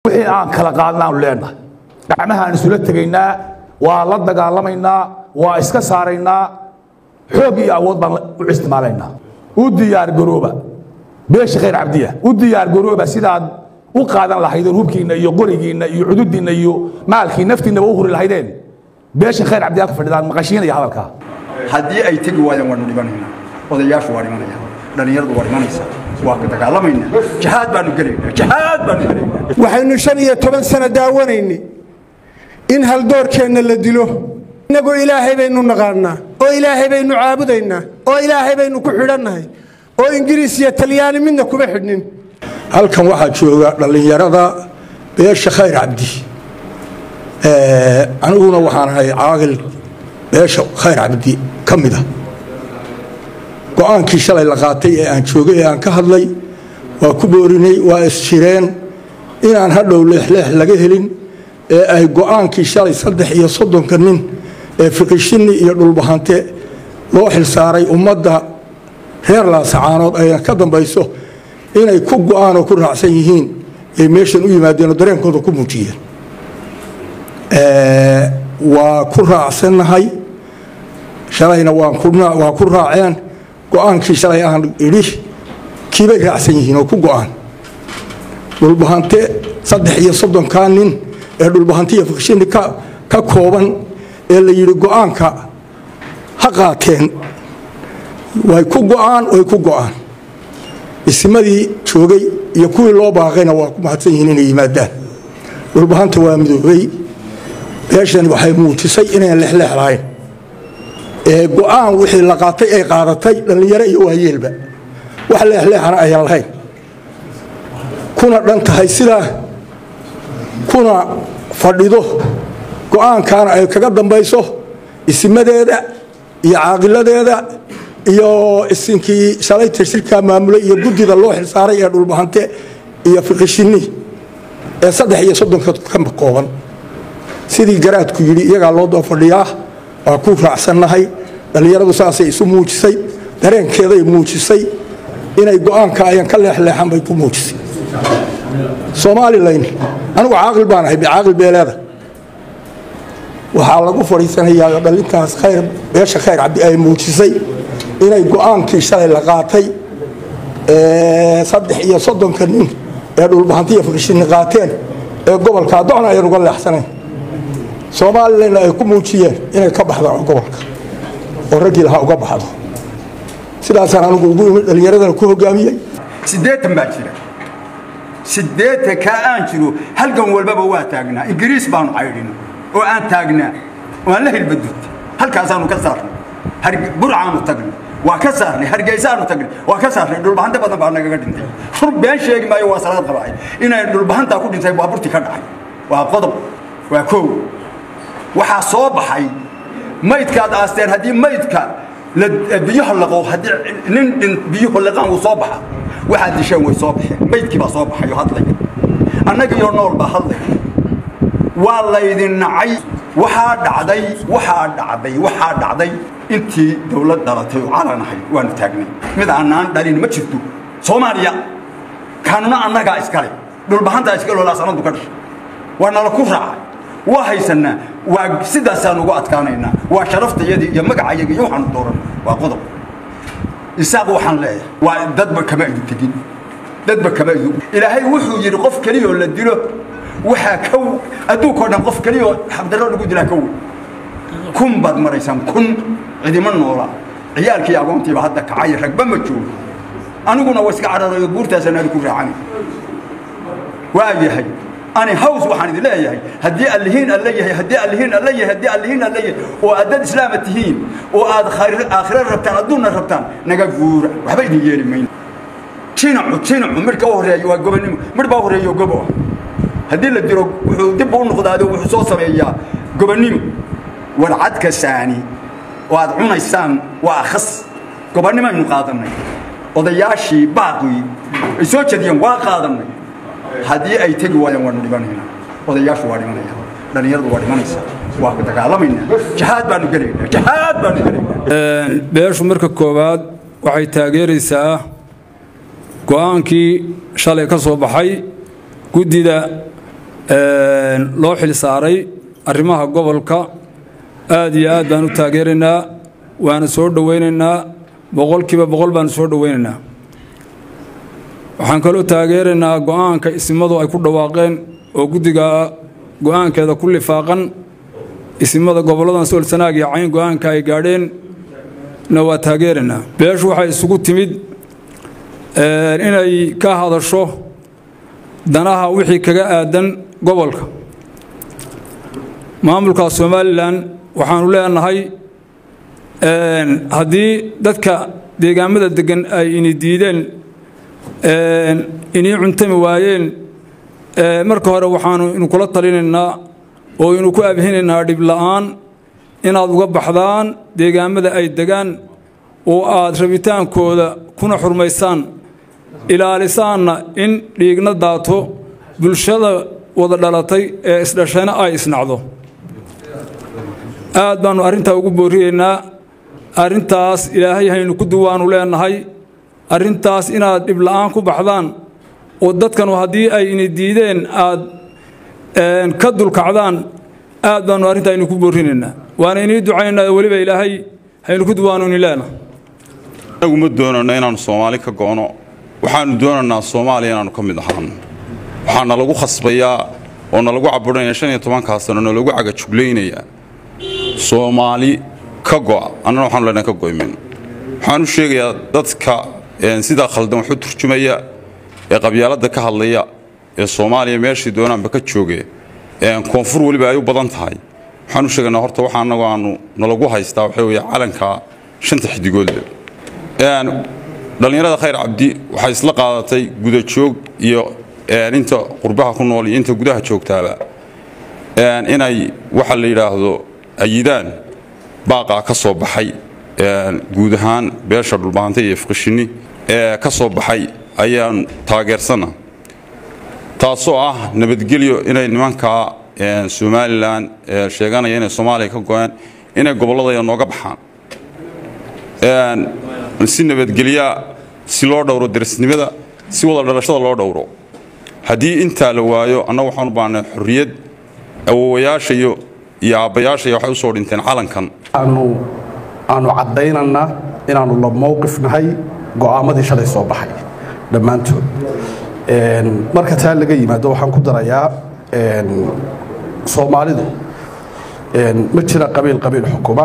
wixii aan kala qaadnaanu leenahay gacmahaan isula tegaynaa waa la dagaalamaynaa waa iska saaraynaa xoog iyo awood baan u isticmaalaynaa u diyaar garooba beesha khayr cabdiya u diyaar garooba sidaad u qaadan lahaydeen hubkiinna iyo qorigiinna iyo cududiinna iyo maalkii naftiinnaba u huri lahaydeen beesha khayr cabdiya ku fadhidaan maqashiinaya hadalkaa haddii ay tegi waayaan waanu dhibanaynaa odayaashu waa dhimanaya dhallinyaradu waa dhimanaysa waa ka dagaalamaynaa jihaad baanu gelaynaa jihaad baanu gelaynaa waxaynu shan iyo toban sano daawanayni in haldoorkeenna la dilo innagoo ilaahay baynu naqaannaa oo ilaahay baynu caabudaynaa oo ilaahay baynu ku xidhannahay oo ingiriis iyo talyaani midna kuma xidhnin halkan waxaa jooga dhallinyarada beesha khayr cabdi aniguna waxaan ahay caaqil beesha khayr cabdi ka mida go-aankii shalay la qaatay ee aan joogay ee aan ka hadlay waa ku boorinay waa isjireen inaan hadhow leexleex laga helin ee ay go-aankii shalay saddex iyo soddonka nin ee fiqishinni iyo dhulbahante loo xilsaaray ummadda reer laasacaanood ay ka dambayso inay ku go-aan oo ku raacsan yihiin ay meeshan u yimaadeen oo dareenkooda ku muujiyeen waa ku raacsannahay shalayna waa ku raaceen go-aankii shalay aan idhi kiibay raacsan yihiin oo ku go-aan dhulbahante saddex iyo soddonkaa nin ee dhulbahante iyo fiqshini ka kooban ee la yidhi go-aanka ha qaateen way ku go-aan way ku go-aan isimadii joogay iyo kuwii loo baaqayna waa ku mahadsan yihiin inay yimaadaan dhulbahanta waa midoobay beeshani waxay muujisay inayn lexleex lahayn ee go-aan wixii la qaatay ay qaadatay dhallinyaro iyo waayeelba wax leexleexana ayaan lahayn kuna dhan tahay sidaa kuna fadhido go-aankaana ay kaga dambayso isimadeeda iyo caaqiladeeda iyo isinkii shalayta shirkaa maamulay iyo guddida loo xilsaaray ee dhulbahante iyo fiqishinni ee saddex iyo soddonka ka kooban sidii garaadku yidhi iyagaa loo doo fadhiyaa waa ku raacsannahay dhallinyaradu saasay isu muujisay dareenkeeday muujisay inay go-aanka ayan ka leexleexan bay ku muujisay somalilan anigu caaqil baan ahay caaqil beeleeda waxaa lagu fadhiisanayaa dhalintaas khayr beesha khayr cabdi ay muujisay inay go-aankii shalay la qaatay saddex iyo soddonka nin ee dhulbahantiya fiqishini qaateen ee gobolka addoona ayan uga leexsanayn somalilanna ay ku muujiyeen inay ka baxdaan gobolka oo raggii lahaa uga baxdo sidaasaan anigu ugu imid dhallinyaradana ku hogaamiyey siddeetan baa jira siddeetan kaa aan jiro halgan walbaba waa taagnaa ingiriis baanu caydhin oo aan taagnaa oo aan la hilbadud halkaasaanu ka saarnay burcaanu tagnay waa ka saarnay hargeysaanu tagnay waa ka saarnay dhulbahante badan baa nagaga dhintay rur been sheegi maayo waa salaad qabaay inay dhulbahantaa ku dhintay waa burti ka dhacay waa qodob waa koow waxaa soo baxay maydkaad aasteen haddii maydka biyaha laqo haddii nin dhin biyuhu laqaan uu soo baxa waxaad disheen way soo baxeen maydkii baa soo baxay oo hadlay annagiyo nool baa hadlay waa laydin nacay waxaa dhacday waxaa dhacday waxaa dhacday intii dawlad dhalatay oo calanahay waanu taagnay mid aanaan dhalin ma jirto soomaaliya kaanuna annagaa iskale dhulbahantaa iskale oo laasanadu ka dhashay waa nala ku raacay waa haysanaa waa sidaasaan ugu adkaanaynaa waa sharaftayadii iyo magacayagii iyo waxaanu dooran waa qodob isaaq waxaan leeyahay waa dadba kama idu tegin dadba kama idu ilaahay wuxuu yidhi qof keliyoo la dilo waxaa ka adduunkao dhan qof keliyoo xabdarro lagu dilaa ka wey kun baad maraysaan kun cidima noola ciyaalkii agoontiiba hadda kacay ragba ma joogo aniguna waa iska cararayo buurtaasaan aadi ku raacani waa yahay ani haws waxaan idin leeyahay haddii allihiin alla yahay haddii allihiin alla yahay haddii allihiin alla yahay oo aad dad islaama tihiin oo aad aakhira rabtaan adduunna rabtaan naga guura waxba idin yeeli mayno jinacu jinacu midhka u horeeya waa gobonimo midh baa horeeyo gobo ah haddii la diro wuxuu dib u noqdaado wuxuu soo sameeyaa gobonimo warcadka saani oo aad cunaysaan waa akhas gobonnimaynu qaadannay odayaashii baaqii ay soo jediyeen waa qaadannay haddii ay tegi waayaan waanu dhibanaynaa odayaashu waa dhimanaya dhallinyaradu waa dhimanaysa waa dagaalamaynaa jihaad baanu gelaynaa jihaad baanu gelaynaa beeshu marka koowaad waxay taageeraysaa go-aankii shalay ka soo baxay guddida loo xil saaray arrimaha gobolka aad iyo aad baan u taageeraynaa waana soo dhowaynaynaa boqolkiiba boqol baanu soo dhowaynaynaa waxaan kaloo taageeraynaa go'aanka isimadu ay ku dhawaaqeen oo guddiga go'aankeeda ku lifaaqan isimada gobolladan soolsanaag iyo cayn go'aanka ay gaadheen na waa taageeraynaa beeshu waxay isugu timid inay ka hadasho danaha wixii kaga aadan gobolka maamulka somalilan waxaanu leenahay haddii dadka deegaamada deggan ay ini diideen inii cuntami waayeen marka hore waxaanu inu kula talinaynaa oo inu ku abhinaynaa dhibla'aan inaad uga baxdaan deegaamada ay degaan oo aad rabitaankooda kuna xurmaysaan ilaalisaanna in dhiigna daato bulshada wada dhalatay ee isdhashayna ay isnacdo aad baannu arrintaa ugu booriyeynaa arrintaas ilaahay haynu ku duwaanu leenahay arrintaas inaad dhibla'aan ku baxdaan oo dadkanu haddii ay ini diideen aad ka dulkacdaan aad baannu arrintaa aynu ku boorinaynaa waana inii ducaynaynaa weliba ilaahay haynu ku duwaanu ini leenahay anagu ma doonanno inaannu soomaali ka go'no waxaannu doonaynaa soomaaliya inaannu ka mid ahaano waxaa nalagu khasbayaa oo nalagu caburinaya shan iyo tobankaa sano nalagu cagajuglaynayaa soomaali ka go'a annana waxaanu leenahay ka go'ymin waxaan u sheegayaa dadka sidaa khaldan wax u turjumaya ee qabyaaladda ka hadlaya ee soomaaliya meeshii doonaanba ka jooge koonfur weliba ay u badan tahay waxaan u sheegaynaa horta waxa annagu aanu nalagu haystaa waxaa weeye calanka shanta xidigoodle dhallinyarada khayr cabdi waxay isla qaadatay gudajoog iyo inta qurbaha ku nool iyo inta gudaha joogtaaba inay waxa la yidhaahdo ayidaan baaqaa ka soo baxay guud ahaan beesha dhulbaantay iyo ifqishinni ee ka soo baxay ayaan taageersana taasoo ah nabadgelyo inay nimankaa somalilan sheeganaya inay soomaaliya ka go-een inay gobolladaya nooga baxaan si nabadgelyaa si loo dhowro darisnimada si wada dhalashada loo dhowro haddii intaa la waayo annagu waxaan u baahnay xorriyad awowayaasha iyo iyo aabbayaashaya waxay u soo dhinteen calankan aanu aanu caddaynannaa inaannu la mowqif nahay go'aamadii shalay soo baxay dhammaantood marka taa laga yimaado waxaan ku darayaa soomaalidu ma jira qabiil qabiil xukuma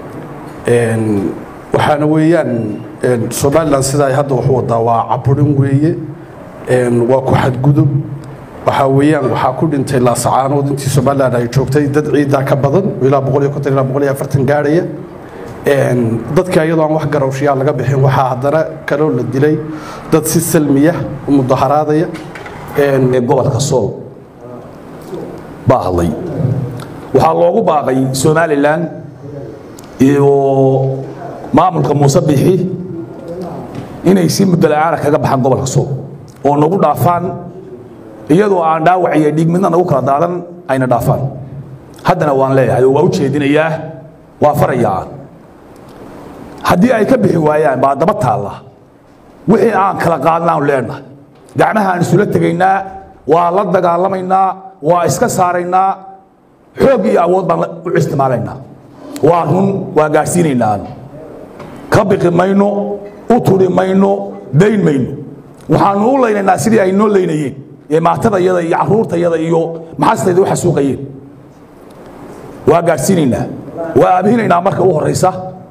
waxaana weeyaan somalilan sida ay hadda waxu wadaa waa caburin weeye waa ku xadgudub waxaa weeyaan waxaa ku dhintay laasacaanood intii somalilan ay joogtay dad ciiddaa ka badan ilaa boqol iyo konton ilaa boqol iyo afartan gaadhaya dadka iyadoo aan wax garowshiyaa laga bixin waxaa haddana kaloo la dilay dad si salmiya u mudaharaadaya gobolka sool baa hadlay waxaa loogu baaqay somalilan iyo maamulka muuse bixi inay si muddo la'aana kaga baxaan gobolka sool oo nagu dhaafaan iyadoo aan dhaawac iyo dhiig midna nagu kala daadan ayna dhaafaan haddana waan leeyahay oo waa u jeedinayaa waa farayaa haddii ay ka bixi waayaan baa daba taalla wixii aan kala qaadnaanu leenahay gacmaha aan isula tegaynaa waa la dagaalamaynaa waa iska saaraynaa xoog iyo awood baan u isticmaalaynaa waa run waa gaadhsiinaynaa ka biqi mayno u turi mayno dayn mayno waxaanu u laynaynaa sidii ay noo laynayeen ee maatadayada iyo caruurtayada iyo maxastayda u xasuuqayeen waa gaadhsiinaynaa waa aabhinaynaa marka u horaysa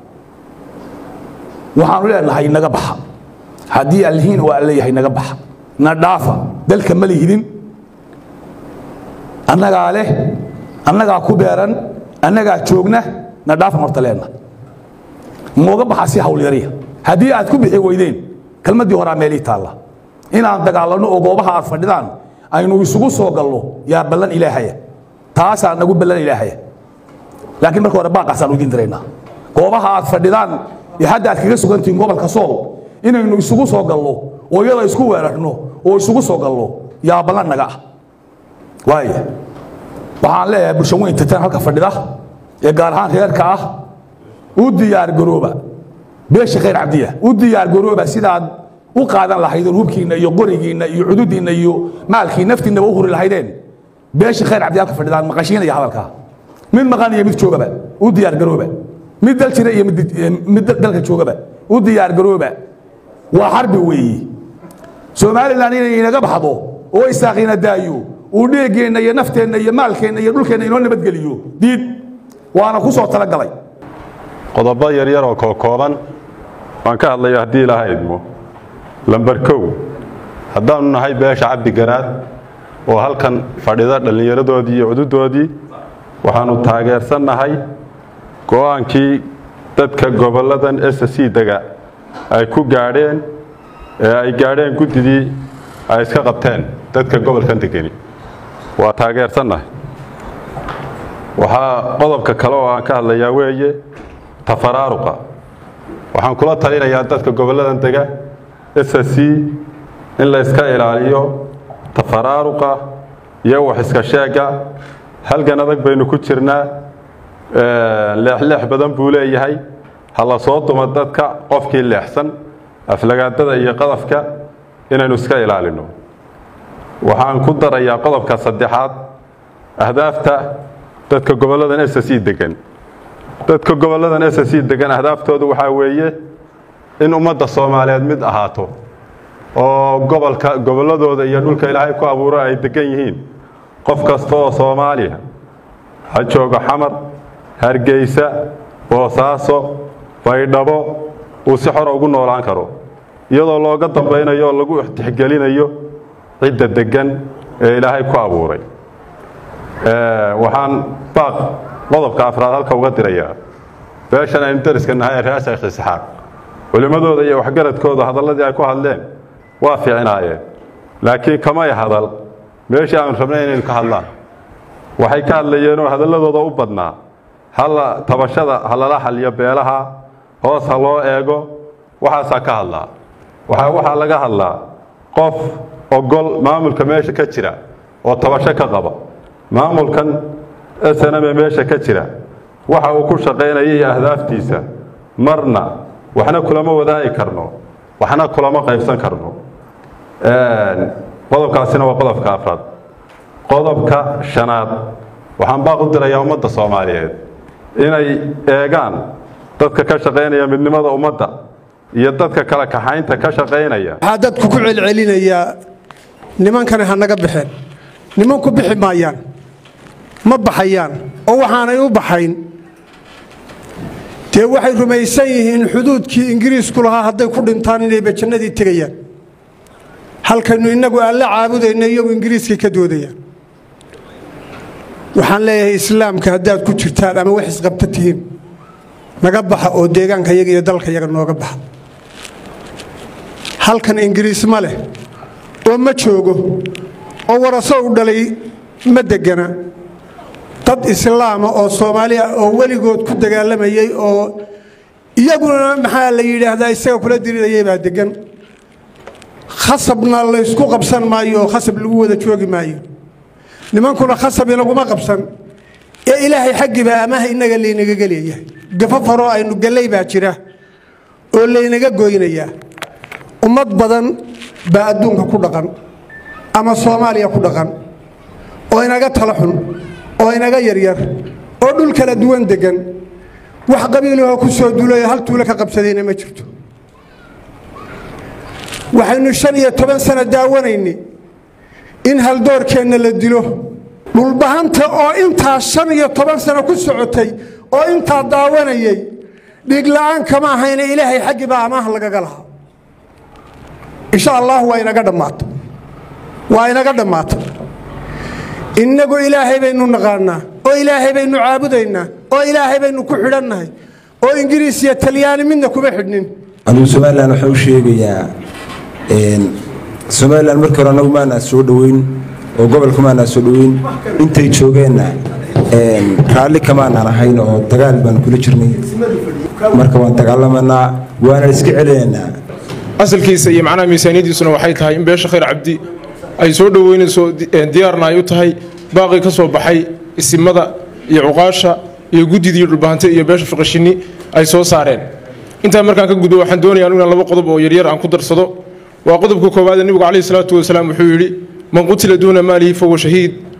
waxaanu leenahay naga baxa haddii allihiin waa leeyahay naga baxa na dhaafa dalka ma lihidin annagaa leh annagaa ku beeran annagaa joogna na dhaafan horta leenna nooga baxa si hawlyariya haddii aad ku bixi weydeen kelmaddii horaa meelii taalla inaan dagaalanno oo goobaha aad fadhidaan aynu isugu soo galno yaa ballan ilaahaya taasaa nagu ballan ilaahaya laakiin marka hore baaqaasaan udin diraynaa goobaha aad fadhidaan ee hadda aad kaga sugantihiin gobolka sool inaynu isugu soo galno oo iyada isku weerarno oo isugu soo galno yaa ballan naga ah waaya waxaan leeyahay bulsho weyn titan halka fadhida ee gaar ahaan reerka ah u diyaar garooba beesha khayr cabdiya u diyaar garooba sidaad u qaadan lahaydeen hubkiinna iyo qorigiinna iyo cududiinna iyo maalkii naftiinnaba u huri lahaydeen beeshii khayr cabdiyaalka fadhidaan maqashiinaya hadalkaa mid maqan iyo mid joogaba u diyaar garooba mid dal jira iyo mid dalka joogaba u diyaar garooba waa xarbi weeyi somalilan inay inaga baxdo oo isaaqiina daayo uu dheegeenna iyo nafteenna iyo maalkeenna iyo dhulkeenna inoo nabadgeliyo diid waana ku soo talagalay qodobo yaryar oo kookooban waan ka hadlaya haddii ilaaha idmo lamber kow haddaannu nahay beesha cabdi garaad oo halkan fadhida dhallinyaradoodii iyo cududoodii waxaannu taageersannahay go'aankii dadka gobolladan s c dega ay ku gaadheen ee ay gaadheen guddidii ay iska qabteen dadka gobolkan degeni waa taageersannahay waxaa qodobka kale oo aan ka hadlayaa weeye tafaraaruqa waxaan kula talinayaa dadka gobolladan dega s c in la iska ilaaliyo tafaraaruqa iyo wax iska sheegga halgan adag baynu ku jirnaa leexleex badan buu leeyahay ha la soo dumo dadka qofkii leexsan aflagaadada iyo qadafka inaynu iska ilaalino waxaan ku darayaa qodobka saddexaad ahdaafta dadka gobolladan s c degan dadka gobolladan s c degan ahdaaftoodu waxaa weeye in ummadda soomaaliyeed mid ahaato oo gobolka gobolladooda iyo dhulka ilaahay ku abuuro ay degan yihiin qof kasta oo soomaaliya ha joogo xamar hargeysa boosaaso baydhabo uu si xora ugu noolaan karo iyadoo looga dambaynayo oo lagu tixgelinayo cidda deggan ee ilaahay ku abuuray waxaan baaq qodobka afraad halka uga dirayaa beeshan aynu dariska nahay ee reer sheekh isxaaq culimmadooda iyo waxgaradkooda hadalladii ay ku hadleen waa fiicnaayeen laakiin kamay hadal meeshii aanu rabnay inaynu ka hadlaan waxay ka hadlayeenoo hadalladooda u badnaa hala tabashada ha lala xaliyo beelaha hoos ha loo eego waxaasaa ka hadlaa waxaa waxaa laga hadlaa qof ogol maamulka meesha ka jira oo tabasho ka qaba maamulkan snm ee meesha ka jira waxa uu ku shaqaynaya iyo ahdaaftiisa marna waxna kulama wadaagi karno waxna kulama qaybsan karno qodobkaasina waa qodobka afraad qodobka shanaad waxaan baaq u dirayaa ummadda soomaaliyeed inay eegaan dadka ka shaqaynaya midnimada ummadda iyo dadka kala kaxaynta ka shaqaynaya waxaa dadku ku celcelinayaa nimankani ha naga baxeen nimanku bixi maayaan ma baxayaan oo waxaanay u baxayn dee waxay rumaysan yihiin xuduudkii ingiriisku lahaa hadday ku dhintaan inayba jannadii tegayaan halkaynu innagu alle caabudayna iyagu ingiriiskay ka doodayaan waxaan leeyahay islaamka haddaad ku jirtaan ama wax isqabta tihiin naga baxa oo deegaanka yaga iyo dalka yaga nooga baxa halkan ingiriis ma leh oo ma joogo oo waraso u dhalay ma degana dad islaama oo soomaaliya oo weligood ku dagaalamayey oo iyaguna maxaa la yidhaahdaa isaga kula dirirayay baa degan khasabna laysku qabsan maayo oo khasab lagu wada joogi maayo nimankuna khasab inaguma qabsan ee ilaahay xaggiibaa amaha innaga laynaga geleeyahay gafo faroo aynu gallay baa jira oo laynaga goynayaa ummad badan baa adduunka ku dhaqan ama soomaaliya ku dhaqan oo inaga tala xun oo inaga yaryar oo dhul kala duwan deggan wax qabiilahoo ku soo duulayo hal tuulo ka qabsadayna ma jirto waxaynu shan iyo toban sano daawanaynay in haldoorkeenna la dilo dhulbahanta oo intaa shan iyo toban sano ku socotay oo intaa daawanayay dhiigla'aan kama ahayna ilaahay xaggii baa amaah lagaga lahaa insha allah waa inaga dhammaato waa inaga dhammaato innagu ilaahay baynu naqaannaa oo ilaahay baynu caabudaynaa oo ilaahay baynu ku xidhannahay oo ingiriis iyo talyaani midna kuma xidhnin anigu somalilan waxaan u sheegayaa somalilan markii hore anagu maanaa soo dhoweyn oo gobolka maanaa soo dhoweyn intay joogeenna raalli kamaanaan ahayn oo dagaal baan kula jirnay marka waan dagaalamanaa waana iska celinaynaa asalkiisa iyo macnaha miisaaniyadiisuna waxay tahay in beesha khayr cabdi ay soo dhoweynayso diyaarna ay u tahay baaqii ka soo baxay isimada iyo cuqaasha iyo guddidii dhulbahante iyo beesha fiqashini ay soo saareen intaa markaan ka gudbo waxaan doonayaa inaan laba qodob oo yaryar aan ku darsado waa qodobka koowaad nebigu calayhi salaatu wasalaam wuxuu yidhi man qutila duuna maalihi fahuwa shahiid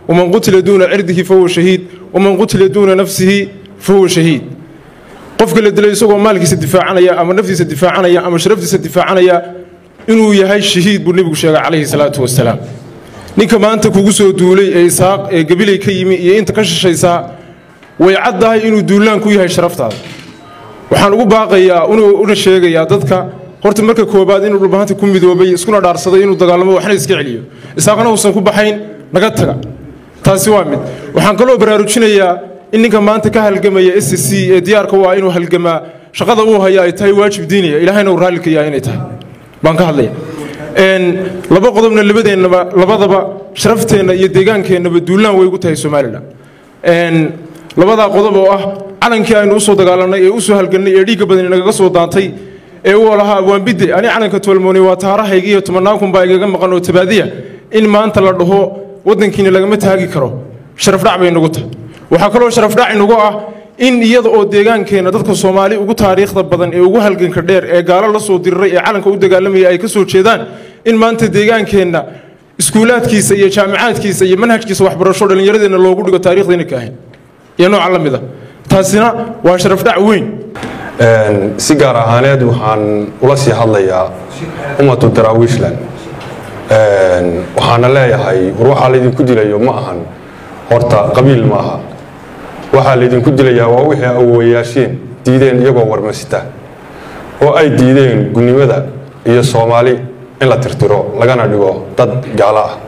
waman qutila duuna cirdihi fahuwa shahiid waman qutila duuna nafsihi fahuwa shahiid qofka la dilay isagoo maalkiisa difaacanaya ama naftiisa difaacanaya ama sharaftiisa difaacanaya inuu yahay shahiid buu nebigu sheegay calayhi salaatu wasalaam ninka maanta kugu soo duulay ee isaaq ee gabilay ka yimi iyo inta ka shishaysaa way caddahay inuu duulaan ku yahay sharaftaada waxaan ugu baaqayaa una sheegayaa dadka horta marka koobaad inuu dhulbahanta ku midoobay iskuna dhaarsaday inuu dagaalamo waxna iska celiyo isaaqna uusan ku baxayn naga taga taasi waa mid waxaan kaloo baraarujinayaa in ninka maanta ka halgamaya s c ee diyaarka u ah inuu halgamaa shaqada uu haya ay tahay waajib diiniya ilaahayna uu raalli ka yahay inay tahay baan ka hadlaya laba qodobna labadeennaba labadaba sharafteenna iyo deegaankeenaba duulaan way ugu tahay somalilan labadaa qodob oo ah calankii aynu usoo dagaalanay ee usoo halgannay ee dhiigga badani nagaga soo daantay ee uu lahaa waanbidde ani calanka tolmoonay waa taarahayga iyo tobannaan kun baa igaga maqan oo tabaadiya in maanta la dhaho waddankiina lagama taagi karo sharafdhac bay nagu tahay waxaa kaloo sharafdhac inagu ah in iyada oo deegaankeenna dadka soomaali ugu taariikhda badan ee ugu halganka dheer ee gaalo la soo diriray ee calanka u dagaalamaya ay ka soo jeedaan in maanta deegaankeenna iskuulaadkiisa iyo jaamicaadkiisa iyo manhajkiisa waxbarasho dhallinyaradeenna loogu dhigo taariikhdayna ka ahayn iyo nooca la mid a taasina waa sharafdhac weyn si gaar ahaaneed waxaan ula sii hadlayaa ummatu daraawiishland waxaana leeyahay war waxaa laydinku dilayo ma ahan horta qabiil ma aha waxaa laydinku dilayaa waa wixii awowayaasheen diideen iyagoo warmasita oo ay diideen gunnimada iyo soomaali in la tirtiro lagana dhigo dad gaalo ah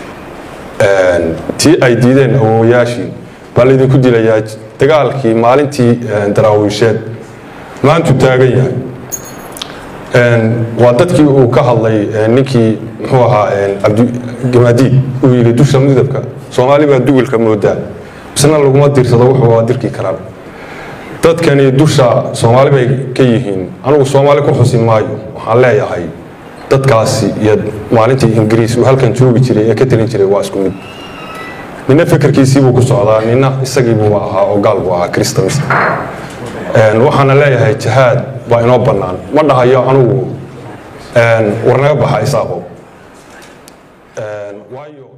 tii ay diideen awowayaashii baa laydinku dilayaa dagaalkii maalintii daraawiisheed maantu taagan yahay waa dadkii uu ka hadlay ninkii muxuu ahaa cabdigamaadiid uu yidhi dusha midabka soomaali baa duwilka moodaa isna laguma dirsado wuxuu waa dirki karaan dadkani dusha soomaali bay ka yihiin anugu soomaali ku xusi maayo waxaan leeyahay dadkaasi iyo maalintii ingiriis uu halkan joogi jiray ee ka talin jiray waa isku mid nina fikirkiisiibuu ku socdaa nina isagiibuu ahaa oo gaal buu ahaa kristamist waxaana leeyahay jihaad baa inoo bannaan ma dhahayo anugu war naga baxa isaaqo waayo